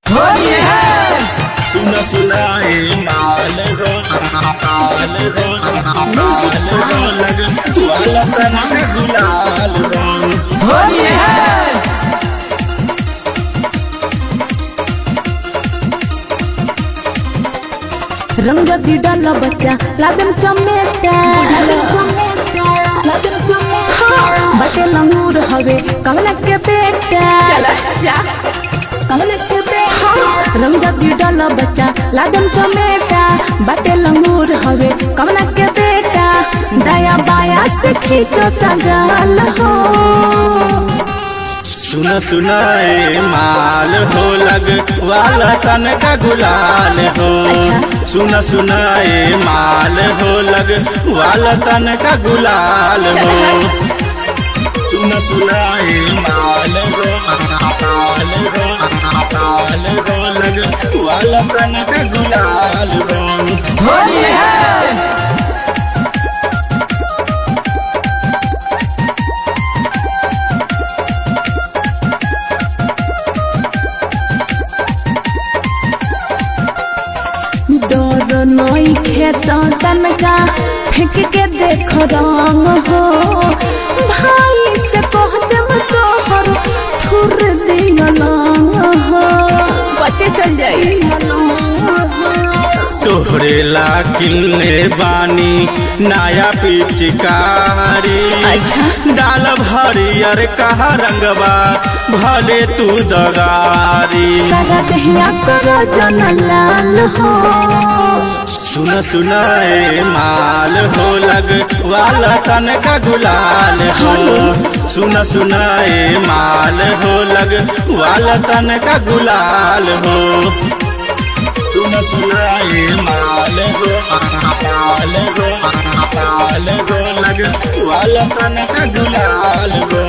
होली है सुन सुनाए माल रो माल रो माल रो लग वाला तन गुलाल रंग होली है रंग बिडल बच्चा लागन चमेटा हाँ, बटे लंगूर हवे कमल के बेटा चला जा कमल के बेटा रंग बिडल बच्चा लागन चमेटा बटे लंगूर हवे कमल के बेटा दया बाया से खींचो तगाल हो सुन सुनाए माल हो लग वाला तन का गुलाल हो सुन सुनाए माल हो लग वाला तन का गुलाल हो सुन सुनाए माल हो माल हो माल हो लग वाला तन का गुलाल हो होली है डर नई खेत तनका फेंक के देख रंग हो भाई से कहते तोहर थुर दियल हो पते चल जाई तोहरे ला किलने बानी नया पिचकारी अच्छा। डाल हरियर कहा रंगबा भले तू दगारी सारा दहिया करो जन लाल हो सुन सुनाए माल हो लग वाला तन का गुलाल हो सुन सुनाए माल हो लग वाला तन का गुलाल हो सुन सुनाए माल हो माल हो माल हो लग वाला तन का गुलाल हो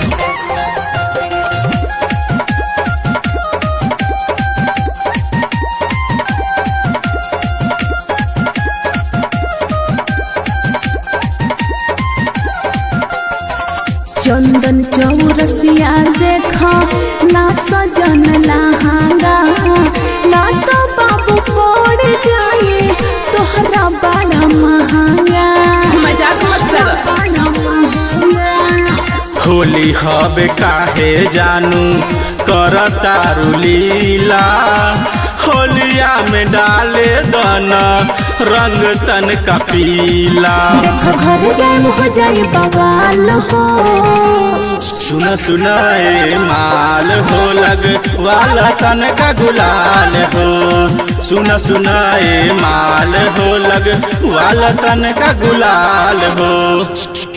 चंदन चौरसिया देख ना सजन लहांगा ना तो बाबू पड़ जाए तोहरा बड़ा महंगा मजाक मत कर बड़ा महंगा होली हबे काहे जानू कर तारू लीला होलिया में डाले दाना रंग तन का पीला देखो घर जान हो जाए बवाल हो सुन सुनाए माल हो लग वाला तन का गुलाल हो सुन सुनाए माल हो लग वाला तन का गुलाल हो